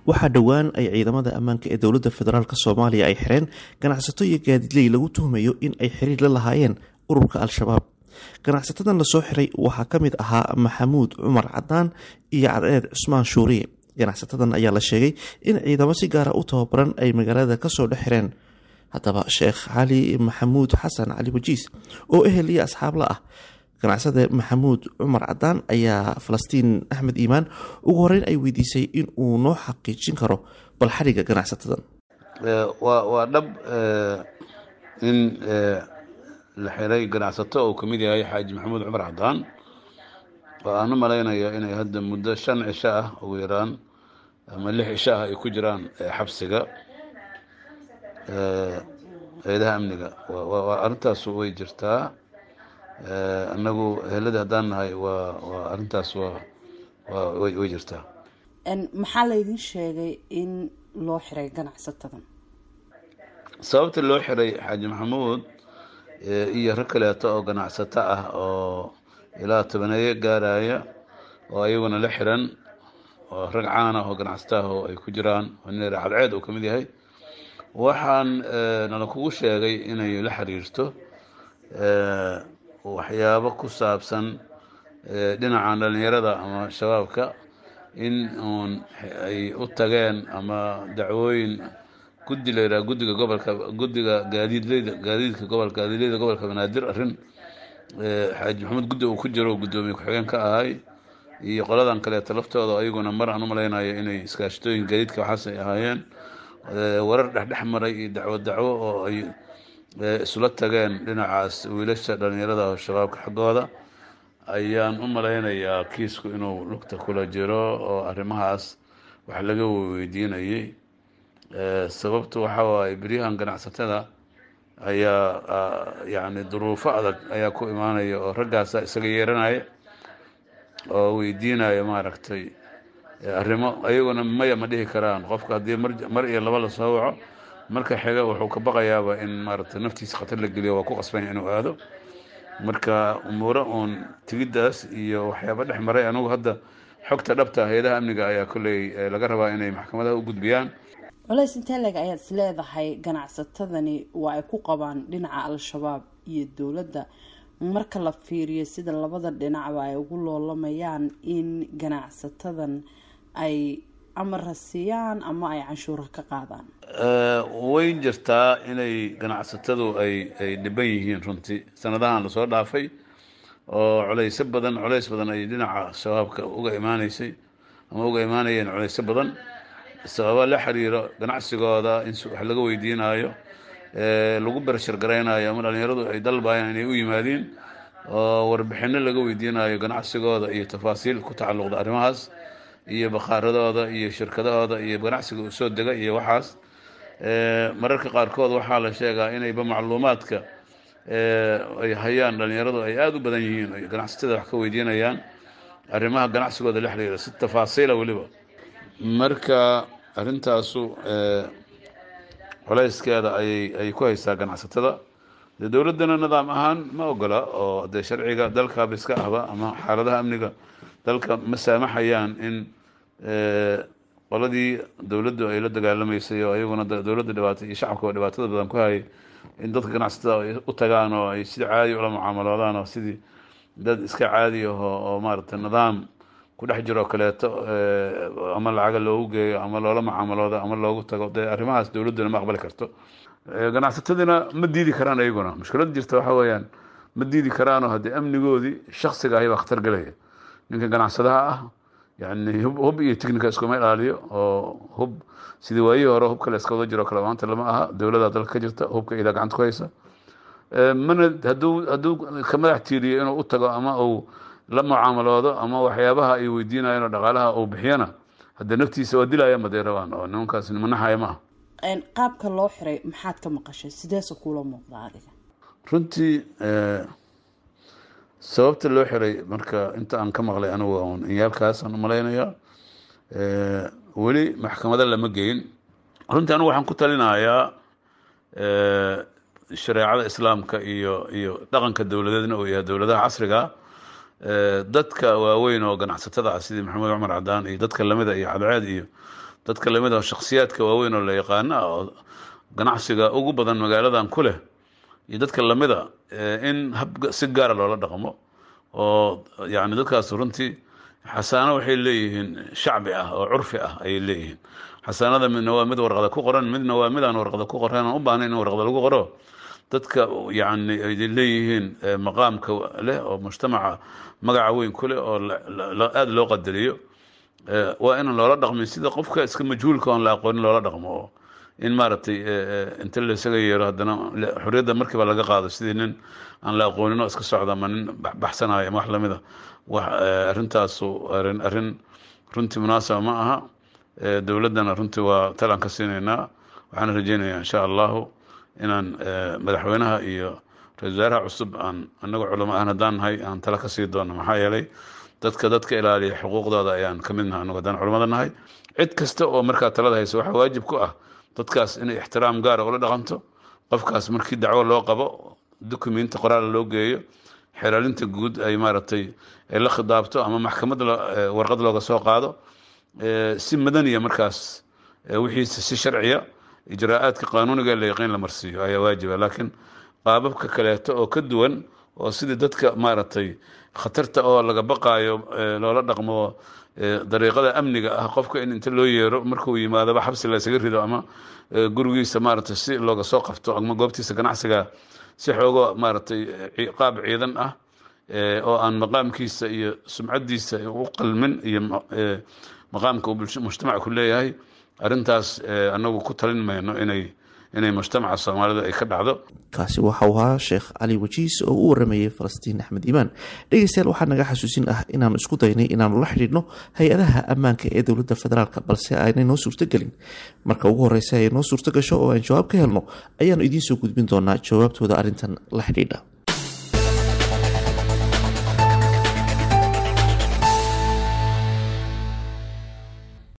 waxaa dhowaan ay ciidamada ammaanka ee dowladda federaalk soomaaliya ay xireen ganacsato iyo gaadiidley lagu tuhmayo in ay xiriir la lahaayeen ururka al-shabaab ganacsatadan lasoo xiray waxaa ka mid ahaa maxamuud cumar cadaan iyo cadceed cusmaan shuuriye ganacsatadan ayaa la sheegay in ciidamo si gaara u tababaran ay magaalada kasoo dhex xireen haddaba sheekh cali maxamuud xasan cali wajiis oo ehel iyo asxaabla ah ganacsade maxamuud cumar cadaan ayaa falastiin axmed iimaan ugu horeyn ay weydiisay in uu noo xaqiijin karo bal xadhigga ganacsatadan waa dhab in la xiray ganacsato uu ka mid yahay xaaji maxamuud cumar cadaan oo aan u malaynayo inay hadda muddo shan cisho ah ugu yaraan ama lix cisho ah ay ku jiraan xabsiga eedaha amniga arrintaas way jirtaa anagu helada haddaan nahay waa waa arrintaas waa way jirtaa maxaa laydin sheegay in loo xiray ganacsatadan sababta loo xiray xaaji maxamuud iyo rag kaleeto oo ganacsato ah oo ilaa tobaneeyo gaaraya oo ayaguna la xiran oo rag caan ah oo ganacsato ah oo ay ku jiraan oo nin cadceed uu ka mid yahay waxaan nala kugu sheegay inay la xiriirto waxyaabo ku saabsan dhinacan dhalinyarada ama shabaabka in uun ay u tageen ama dacwooyin guddi la yidhaha guddiga gobolka guddiga gaadiidleyda gaadiidka gobolka gaadiidleyda gobolka banaadir arrin xaaji maxamuud guddi uu ku jiro guddoomiye ku-xigeen ka ahay iyo qoladan kaleeto laftooda ayaguna mar aan u malaynayo inay iskaashatooyin gaadiidka waxaas ay ahaayeen warar dhexdhex maray iyo dacwo dacwo oo ay isula tageen dhinacaas wiilasha dhalinyarada oo shabaabka xaggooda ayaan u malaynayaa kiisku inuu lugta kula jiro oo arrimahaas wax laga weydiinayay sababtu waxa waaye beryahan ganacsatada ayaa yacni duruufo adag ayaa ku imaanaya oo raggaasa isaga yeeranaya oo weydiinaya maaragtay arrimo ayaguna maya ma dhihi karaan qofka haddii mar iyo laba lasoo waco marka xiga wuxuu ka baqayaaba in maaragtay naftiisa khatar la geliyo waa ku qasbanya inuu aado marka umuuro uun tigiddaas iyo waxyaaba dhex maray anugu hadda xogta dhabta hay-adaha amniga ayaa kolley laga rabaa inay maxkamadaha u gudbiyaan culays intee leg ayaad is leedahay ganacsatadani waa ay ku qabaan dhinaca al-shabaab iyo dowladda marka la fiiriyo sida labada dhinacba ay ugu loolamayaan in ganacsatadan ay amara siiyaan ama ay canshuura ka qaadaan way jirtaa inay ganacsatadu ay ay dhiban yihiin runtii sanadahan lasoo dhaafay oo culayso badan culays badan ay dhinaca shabaabka uga imaaneysay ama uga imaanayeen culayso badan sababa la xiriiro ganacsigooda in wax laga weydiinayo lagu bershar garaynayo ama dhalinyaradu ay dalbayaan inay u yimaadiin oo warbixino laga weydiinayo ganacsigooda iyo tafaasiil ku tacalluqda arrimahaas iyo bakhaaradooda iyo shirkadahooda iyo ganacsiga u soo dega iyo waxaas mararka qaarkood waxaa la sheegaa inayba macluumaadka ay hayaan dhalinyaradu ay aada u badan yihiin ganacsatada wax ka weydiinayaan arrimaha ganacsigooda la xiriira si tafaasiila weliba marka arrintaasu colayskeeda ayay ay ku haysaa ganacsatada dee dowladdana nidaam ahaan ma ogola oo dee sharciga dalkaaba iska ahba ama xaaladaha amniga dalka ma saamaxayaan in qoladii dowladdu ay la dagaalamaysay oo ayaguna dowladda dhibaatay iyo shacabka dhibaatada badan ku hayay in dadka ganacsatada ay u tagaan oo ay sida caadi ula mucaamaloodaan oo sidii dad iska caadi aho oo maaragtay nidaam ku dhex jiroo kaleeto ama lacaga loogu geeyo ama loola mucaamaloodo ama loogu tago dee arrimahaas dowladduna ma aqbali karto ganacsatadina ma diidi karaan ayaguna mushkilada jirta waxa weeyaan ma diidi karaanoo haddii amnigoodii shaksiga ahi baa khatar gelaya ninka ganacsadaha ah yani hub iyo ticnica iskuma ilaaliyo oo hub sidii waayihii hore hubka la iska wada jiro kale maanta lama aha dowladda dalka ka jirta hubka idaa gacanta ku haysa mana hadduu hadduu ka madax tiiriyo inuu u tago ama uu la mucaamaloodo ama waxyaabaha ay weydiinayeen oo dhaqaalaha uu bixiyana haddee naftiisa waa dilaya maday rabaan oo nimankaas nimanaxaya ma aha qaabka loo xiray maxaad ka maqashay sideese kuula muuqda adiga runtii sababta loo xiray marka inta aan ka maqlay anigu un inyaalkaasaan umalaynayaa weli maxkamado lama geyn runtii anigu waxaan ku talinayaa shareecada islaamka iyo iyo dhaqanka dowladeedna uu yahay dowladaha casriga dadka waaweyn oo ganacsatada ah sidii maxamed cumar cadaan iyo dadka lamida iyo cadceed iyo dadka lamid ah shakhsiyaadka waaweyn oo la yaqaana oo ganacsiga ugu badan magaaladan ku leh iyo dadka lamida in hab si gaara loola dhaqmo oo yani dadkaas runtii xasaano waxay leeyihiin shacbi ah oo curfi ah ayay leeyihiin xasaanada midna waa mid warqada ku qoran midna waa mid aan warqada ku qoran aan u baahnayn in warqada lagu qoro dadka yani ay leeyihiin maqaamka leh oo mujtamaca magaca weyn ku leh oo aada loo qadariyo waa inaan loola dhaqmin sida qofka iska majhuulka oon la aqoonin loola dhaqmo oo in maaragtay inta la isaga yeero haddana xorriyadda markiiba laga qaado sidii nin aan la aqoonin oo iska socda ama nin baxsanayo ama wax lamid a wax arrintaasu arrin arrin runtii munaasaba ma aha dowladdana runtii waa talaan ka siinaynaa waxaan rajeynayaa insha allahu inaan madaxweynaha iyo ra-isul wasaaraha cusub aan annaga culamo ahan haddaan nahay aan tala ka sii doono maxaa yeelay dadka dadka ilaaliya xuquuqdooda ayaan ka mid nahay annagu haddaan culamada nahay cid kasta oo markaa talada haysa waxaa waajib ku ah dadkaas inay ixtiraam gaara ula dhaqanto qofkaas markii dacwo loo qabo dukumenti qoraal loo geeyo xeraalinta guud ay maaragtay la khidaabto ama maxkamad warqad looga soo qaado si madaniya markaas wixiisa si sharciya ijraa'aadka qaanuuniga la yaqiin la marsiiyo ayaa waajiba laakiin qaababka kaleeto oo ka duwan oo sidii dadka maaragtay khatarta oo laga baqaayo loola dhaqmo dariiqada amniga ah qofka in inta loo yeero markuu yimaadaba xabsi la isaga rido ama gurigiisa maaragtay si looga soo qabto ama goobtiisa ganacsiga si xoogo maaragtay qaab ciidan ah oo aan maqaamkiisa iyo sumcadiisa u qalmin iyo maqaamka uu mujtamac ku leeyahay arrintaas anagu ku talin mayno inay inay mujtamaca soomaalida ay ka dhacdo kaasi waxau ahaa sheekh cali wajiis oo u waramayay falastiin axmed iimaan dhegeystayaal waxaa naga xasuusin ah inaanu isku daynay inaanu la xidhiidhno hay-adaha ammaanka ee dowladda federaalk balse aanay noo suurtogelin marka ugu horeysa ay noo suurto gasho oo aan jawaab ka helno ayaanu idiin soo gudbin doonaa jawaabtooda arrintan la xidhiidha